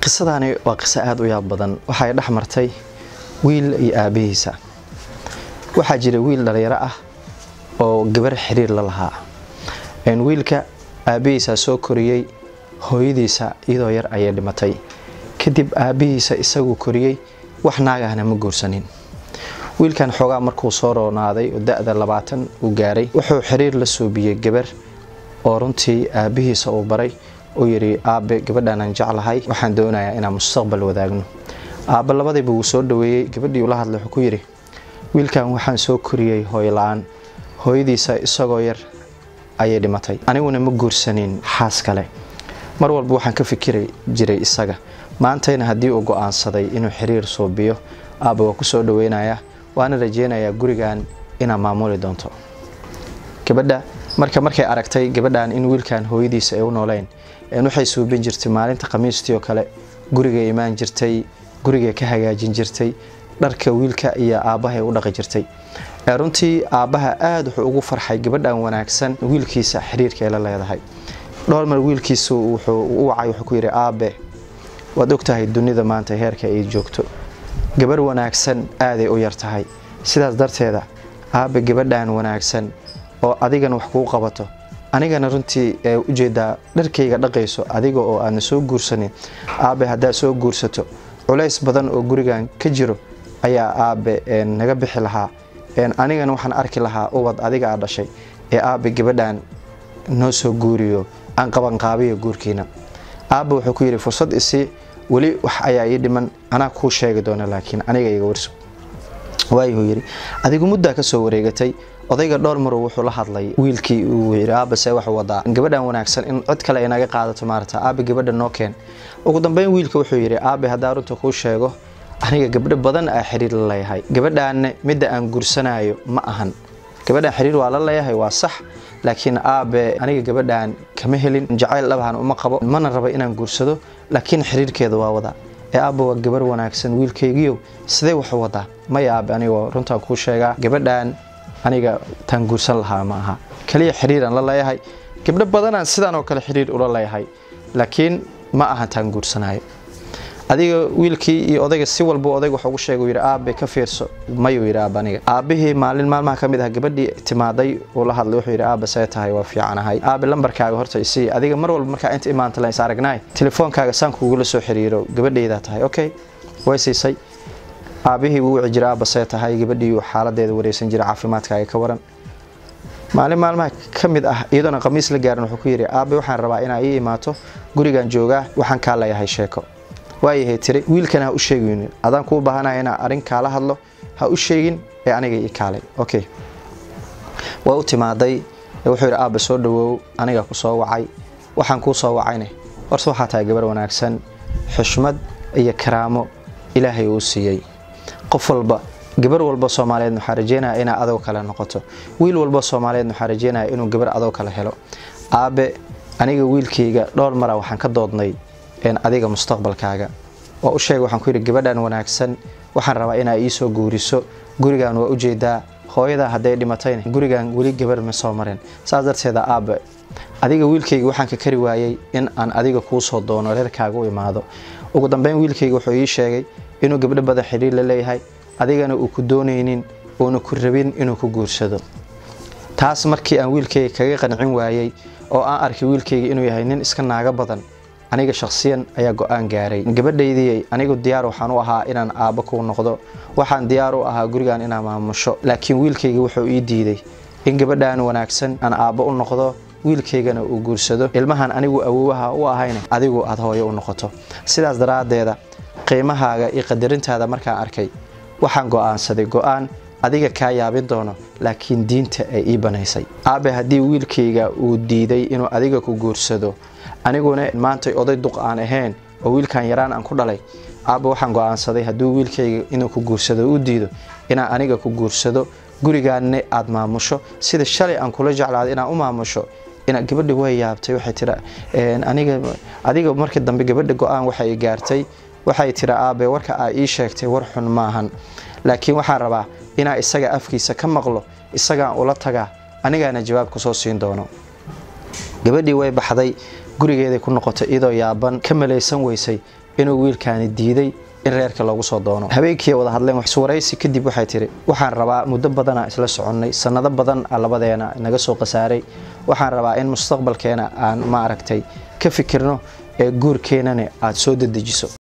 qisadani waa qiso aada u yaab badan waxay dhex martay wiil iyo aabihiisa waxaa jira wiil dhalinyaro ah oo gabar xiriir la lahaa wiilka aabihiisa soo koriyey hooyadiisa iyadoo yar ayay dhimatay kadib aabihiisa isaguu koriyey wax naagahna ma guursanin wiilkan xoogaa markuu soo roonaaday oo da-da labaatan uu gaaray wuxuu xiriir la soobiyey gabar oo runtii aabihiisa uu baray uu yidhi aabe gabadhaanaan jeclahay waxaan doonayaa inaan mustaqbal wadaagno aabbe labadiiba wuu soo dhaweeyey gabadhii ula hadlay wuxuu ku yidhi wiilkan waxaan soo koriyey hooyla-aan hooyadiisa isagoo yar ayay dhimatay aniguna ma guursanin xaas kale mar walba waxaan ka fikiri jiray isaga maantayna haddii uu go-aansaday inuu xiriir suubiyo aabba waa ku soo dhaweynayaa waana rajeynayaa gurigan inaad maamuli doonto gabadha marka markay aragtay gabadhan in wiilkan hooyadiisa ay u nooleyn waxay suubin jirtay maalinta khamiistii oo kale gurigay imaan jirtay gurigay ka hagaajin jirtay dharka wiilka iyo aabbahay u dhaqi jirtay runtii aabbaha aada wuxuu ugu farxay gabadhan wanaagsan wiilkiisa xiriirka ay la leedahay dhowr mar wiilkiisu wuxuu u wacay wuxuu ku yidhi aabe waad ogtahay dunida maanta heerka ay joogto gabar wanaagsan aaday u yar tahay sidaas darteeda aabe gabadhan wanaagsan oo adigan wax kuu qabato anigana runtii ee ujeedaa dharkayga dhaqayso adiga oo aadna soo guursanin aabe haddaad soo guursato culays badan oo gurigan ka jiro ayaa aabe naga bixi lahaa anigana waxaan arki lahaa ubad adiga aa dhashay ee aabe gabadhan noo soo guuriyo aan qabanqaabiyo guurkiina aabe wuxuu ku yidhi fursad isii weli wax ayaa ii dhiman anaa kuu sheegi doona laakiin aniga iga warso waayuhuu yidhi adigu muddaa ka soo wareegatay odayga dhowr maru wuxuu la hadlay wiilkii uu yidhi aabase wax wadaa gabadhan wanaagsan in cod kale ay naga qaadato maarata aabe gabadha noo keen ugu dambeyn wiilka wuxuu yidhi aabe haddaa runta kuu sheego aniga gabdho badan aa xiriir la leeyahay gabadhaanne midda aan guursanayo ma ahan gabadhaan xiriir waa la leeyahay waa sax laakiin aabe aniga gabadhan kama helin jacayl dhabahan uma qabo mana raba inaan guursado laakiin xiriirkeeda waa wadaa ee aabba waa gabar wanaagsan wiilkaygiiyo sidee waxu wadaa maya aabe anigoo runtaan kuu sheegaa gabadhan aniga taan guursan lahaa ma aha kaliya xiriiraan la leeyahay gabdho badanaan sidaan oo kale xiriir ula leeyahay laakiin ma ahan taan guursanayo adiga wiilkii iyo odayga si walba odayga wax ugu sheega yidhi aabe ka fiirso mayuu yidhi aaba aniga aabihii maalin maalmaha ka mid ah gabadhii timaaday uu la hadlay wuxuu yidhi aabe see tahay waa fiicanahay aabe lambarkaaga horta isii adiga mar walba markaa inta imaanta la is aragnaay telefoonkaaga saan kugula soo xiriiro gabadhaydaa tahay okay way siisay aabihii wuu wici jira aaba see tahay gabadhii xaaladeeda wareysan jira caafimaadkaaga ka waran maalin maalmaha ka mid ah iyadoona khamiis la gaarin wuxuu ku yidhi aabe waxaan rabaa inaa ii imaato gurigan joogaa waxaan kaa leeyahay sheeko waayahay tiri wiilkana ha u sheegin adaan kuu baahanaya inaa arrin kaala hadlo ha u sheegin ee aniga ii kaalay okay waa u timaaday wuxuu yidhi aabba soo dhawoow aniga ku soo wacay waxaan kuu soo wacayne horse waxaa tahay gabar wanaagsan xushmad iyo karaamo ilaahay uu siiyey qof walba gabar walba soomaaliyeed waxaa rajeynaya inaa adoo kale noqoto wiil walba soomaaliyeed waxaa rajeynaya inuu gabar adoo kale helo aabe aniga wiilkayga dhowr mara waxaan ka doodnay adiga mustaqbalkaaga waa u sheega waxaan ku yidhi gabadhan wanaagsan waxaan rabaa inaa iisoo guuriso gurigan waa ujeedaa hooyadaa hadday dhimatayna gurigan weli gabar ma soo marin saas darteeda aabe adiga wiilkayga waxaan ka kari waayey in aan adiga kuu soo doono reerkaaga u imaado ugu dambeyn wiilkayga wuxuu ii sheegay inuu gabdho badan xidhiir la leeyahay adigana uu ku doonaynin uuna ku rabin inuu ku guursado taas markii aan wiilkayga kaga qancin waayey oo aan arkay wiilkayga inuu yahay nin iska naaga badan aniga shakhsiyan ayaa go-aan gaaray gabadhaydii anigu diyaar waxaan u ahaa inaan aabbo kuu noqdo waxaan diyaar u ahaa gurigan inaan maamusho laakiin wiilkayga wuxuu ii diiday in gabadhan wanaagsan aan aabbo u noqdo wiilkaygana uu guursado ilmahan anigu awoowaha u ahayna adigu aad hooyo u noqoto sidaas daraaddeeda qiimahaaga iyo qadarintaada markaan arkay waxaan go'aansaday go-aan adiga kaa yaabin doono laakiin diinta ay ii banaysay aabe haddii wiilkayga uu diiday inuu adiga ku guursado aniguna maantay oday duq aan ahayn oo wiilkan yaraan aan ku dhalay aabba waxaan go'aansaday hadduu wiilkayga inuu ku guursado u diido inaan aniga ku guursado gurigaanne aad maamusho sida shalay aan kula jeclaada inaan u maamusho gabadha way yaabtay waxay tira aniga adiga markii dambe gabadha go-aan waxay gaartay waxay tira aabe warka aa ii sheegtay war xun maahan laakiin waxaan rabaa inaa isaga afkiisa ka maqlo isagaan ula tagaa anigaana jawaab kusoo siin doono gabadhii way baxday gurigeeday ku noqotay iyadoo yaaban ka malaysan weysay inuu wiilkaani diiday in reerka loogu soo doono habeenkii wada hadleen waxsuwaraysi kadib waxay tiri waxaan rabaa muddo badana isla soconnay sanado badan a labadeena naga soo khasaaray waxaan rabaa in mustaqbalkeena aan ma aragtay ka fikirno ee guurkeenana aada soo dedejiso